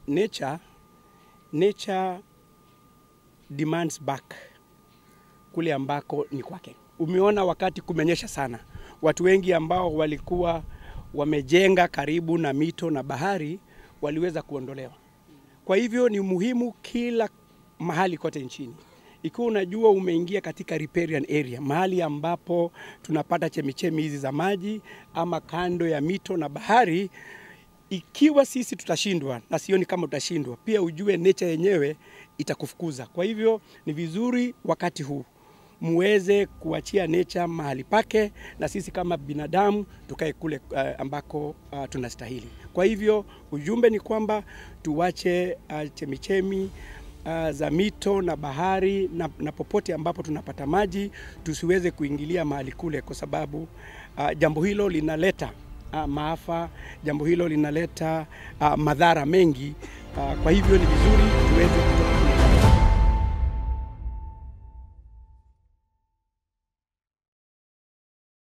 nature, nature demands back kule ambako ni kwake. Umeona wakati kumenyesha sana, watu wengi ambao walikuwa wamejenga karibu na mito na bahari waliweza kuondolewa. Kwa hivyo ni muhimu kila mahali kote nchini, ikiwa unajua umeingia katika riparian area, mahali ambapo tunapata chemichemi hizi za maji ama kando ya mito na bahari, ikiwa sisi tutashindwa, na sioni kama tutashindwa, pia ujue nature yenyewe itakufukuza. Kwa hivyo ni vizuri wakati huu muweze kuachia nature mahali pake, na sisi kama binadamu tukae kule uh, ambako uh, tunastahili. Kwa hivyo ujumbe ni kwamba tuwache uh, chemichemi uh, za mito na bahari na, na popote ambapo tunapata maji tusiweze kuingilia mahali kule, kwa sababu uh, jambo hilo linaleta uh, maafa, jambo hilo linaleta uh, madhara mengi uh, kwa hivyo ni vizuri tuweze kutoka